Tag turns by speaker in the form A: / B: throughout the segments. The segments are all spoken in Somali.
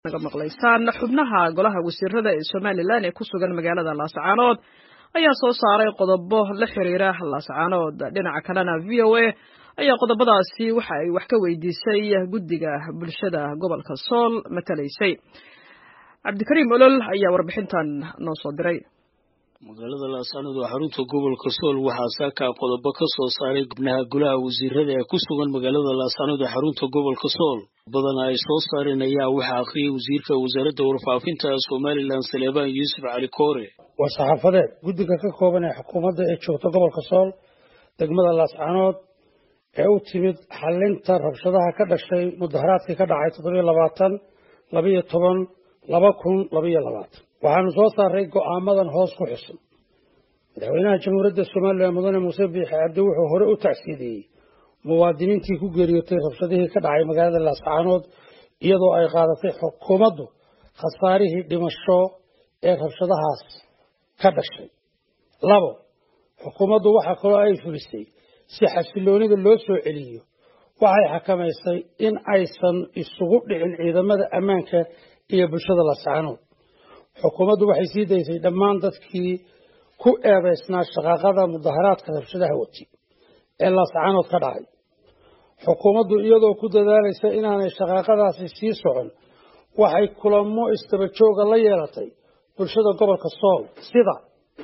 A: naga maqlaysaan xubnaha golaha wasiirada ee somalilan ee ku sugan magaalada laascaanood ayaa soo saaray qodobo la xiriira laascaanood dhinaca kalena v o a ayaa qodobadaasi waxa ay wax ka weydiisay guddiga bulshada gobolka sool matalaysay cabdikariim olol ayaa warbixintan noo soo diray
B: magaalada laascaanood oo xarunta gobolka sool waxaa saaka qodobo ka soo saaray xubnaha golaha wasiirada ee ku sugan magaalada laascaanood ee xarunta gobolka sool badana ay soo saareen ayaa waxaa akhriyay wasiirka wasaaradda warfaafinta somalilan saleebaan yuusuf cali koore
C: waa saxaafadeed guddiga ka kooban ee xukuumadda ee joogta gobolka sool degmada laascaanood ee u timid xalinta rabshadaha ka dhashay mudaharaadkii ka dhacay toddobiyo labaatan labiyo toban laba kun labiyo labaatan waxaanu soo saaray go'aamadan hoos ku xusun madaxweynaha jamhuuriyadda somalilan mudane muuse biixi cabdi wuxuu hore u tacsiidiyey muwaadiniintii ku geeriyootay rabshadihii ka dhacay magaalada laascaanood iyadoo ay qaadatay xukuumaddu khasaarihii dhimasho ee rabshadahaas ka dhashay labo xukuumaddu waxaa kaloo ay fulisay si xasiloonida loo soo celiyo waxay xakamaysay in aysan isugu dhicin ciidamada ammaanka iyo bulshada laascaanood xukuumaddu waxay sii daysay dhammaan dadkii ku eedaysnaa shaqaaqada mudaharaadka rabshadaha wati ee laascaanood ka dhacay xukuumaddu iyadoo ku dadaalaysa inaanay shaqaaqadaasi sii socon waxay kulamo istabajooga la yeelatay bulshada gobolka sool sida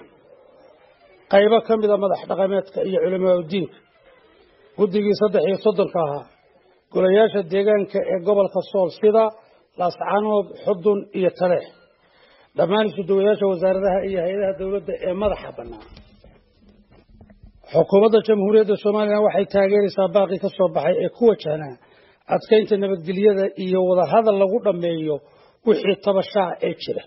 C: qaybo ka mida madax dhaqameedka iyo culimaa udiinka guddigii saddex iyo soddonka ahaa golayaasha deegaanka ee gobolka sool sida laascaanood xudun iyo taleex dhammaan isuduwayaasha wasaaradaha iyo hay-adaha dowladda ee madaxa bannaan xukuumadda jamhuuriyadda somalilan waxay taageeraysaa baaqii ka soo baxay ee ku wajahnaa adkaynta nabadgelyada iyo wadahadal lagu dhammeeyo wixii tabashaa ee jira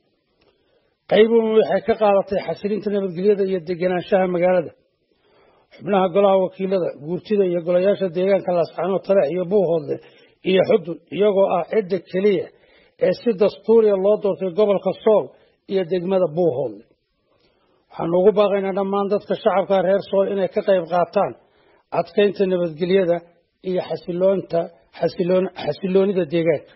C: qaybuun waxay ka qaadatay xasilinta nabadgelyada iyo degenaanshaha magaalada xubnaha golaha wakiilada guurtida iyo golayaasha deegaanka laascaanood taleex iyo buuhoodle iyo xudun iyagoo ah cidda keliya ee si dastuuriya loo doortay gobolka sool iyo degmada buuhoodle waxaanu ugu baaqaynaa dhammaan dadka shacabka reer sool inay ka qayb qaataan adkaynta nabadgelyada iyo xasiloonta xasiloonida deegaanka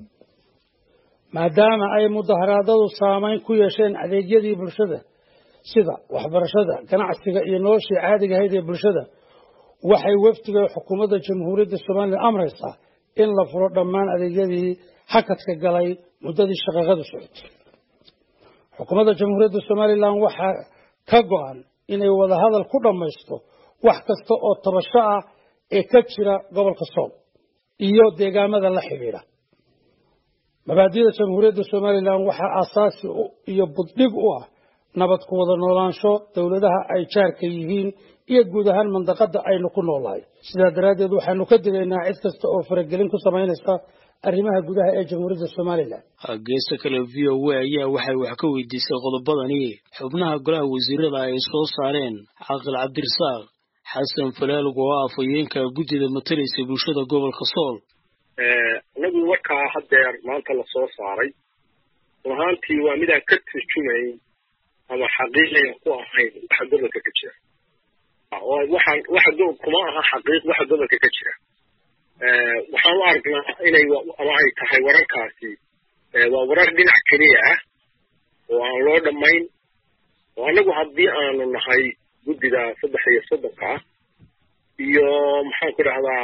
C: maadaama ay mudaharaadadu saameyn ku yeesheen adeegyadii bulshada sida waxbarashada ganacsiga iyo noloshii caadiga ahayd ee bulshada waxay wafdiga xukuumadda jamhuuriyadda somalilan amraysaa in la furo dhammaan adeegyadii hakadka galay muddadii shaqaaqadu socotay xukuumadda jamhuuriyadda somalilan waxaa ka go-an inay wadahadal ku dhammaysto wax kasta oo tabasho ah ee ka jira gobolka sool iyo deegaamada la xidhiidha mabaadida jamhuuriyadda somalilan waxaa aasaasi iyo buddhig u ah nabad ku wada noolaansho dowladaha ay jaarka yihiin iyo guud ahaan mandaqada aynu ku noolahay sidaa daraaddeed waxaanu ka digaynaa cid kasta oo faragelin ku samaynaysa arrimaha gudaha ee jamhuuriyadda somalilan
B: geesta kale v o a ayaa waxay wax ka weydiisay qodobadani xubnaha golaha wasiirada ay soo saareen caaqil cabdirasaaq xasan falaalug oo ah afhayeenka guddida matalaysa bulshada gobolka sool
D: anagu warkaa haddeer maanta la soo saaray run ahaantii waa midaan ka turjumayn ama xaqiiqiga ku ahayn waxa gobolka ka jira waxaan waxa kuma aha xaqiiq waxa gobolka ka jira waxaan u aragnaa inay ama ay tahay wararkaasi waa warar dhinac keliya ah oo aan loo dhammayn oo annagu haddii aanu nahay guddida saddex iyo soddonka ah iyo maxaan ku dhahdaa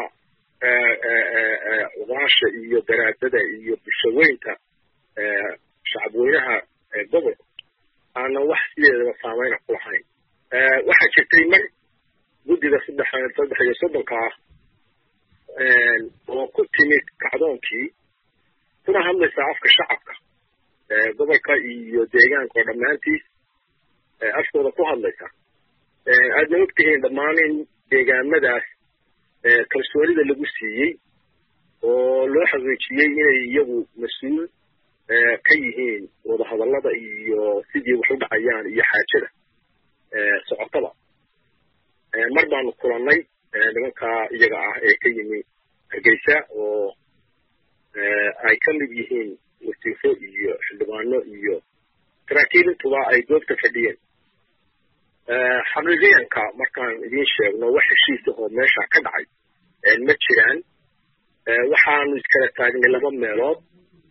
D: ugaasha iyo daraadada iyo bulshaweynta shacabweynaha gobolka aanan wax sideedaba saameyna ku lahayn waxaa jirtay mar guddida saddex saddex iyo soddonka ah oo ku timid kacdoonkii kuna hadlaysaa afka shacabka gobolka iyo deegaanka oo dhammaantiis afkooda ku hadlaysa aadna ogtihiin dhammaan in deegaamadaas kalsoonida lagu siiyey oo loo xaqiijiyey inay iyagu mas-uul ka yihiin wadahadallada iyo sidii wax u dhacayaan iyo xaajada socotada mar baanu kulannay nimanka iyaga ah ee ka yimi hargeysa oo ay ka mid yihiin wasiifo iyo xildhibaano iyo saraakiil intuba ay goobta fadhiyeen xaqiiqiyanka markaan idiin sheegno wax heshiisa oo meesha ka dhacay ma jiraan waxaanu iskala taagnay laba meelood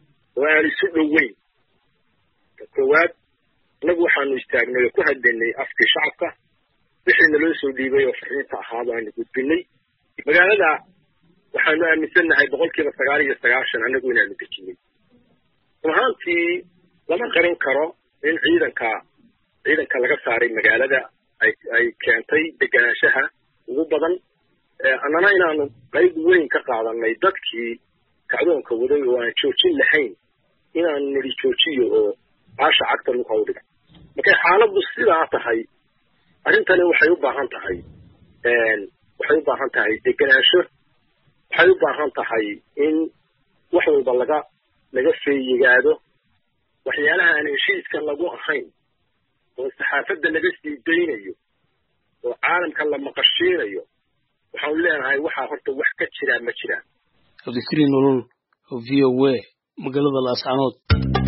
D: oo aan isu dhoweyn ta koowaad annagu waxaanu istaagnay oo ku hadlaynay afkii shacabka wixii naloo soo dhiibay oo fariinta ahaa baanu gudbinay magaalada waxaanu aaminsannahay boqolkiiba sagaal iyo sagaashan annagu inaanu dejinay run ahaantii lama qarin karo in ciidanka ciidanka laga saaray magaalada ay ay keentay deganaanshaha ugu badan annana inaanu qayb weyn ka qaadanay dadkii kacdoonka waday oo aan joojin lahayn inaanu nidhi joojiyo oo baasha cagta lagu hawdhiga markay xaaladdu sidaa tahay arrintani waxay u baahan tahay waxay u baahan tahay deganaansho waxay u baahan tahay in wax walba laga laga feeyigaado waxyaalaha aan heshiiska lagu ahayn oo saxaafadda laga sii daynayo oo caalamka la maqashiinayo waxaanu leenahay waxaa horta wax ka jiraa ma jiraan
B: cabdikariin nolol v o a magaalada laascanood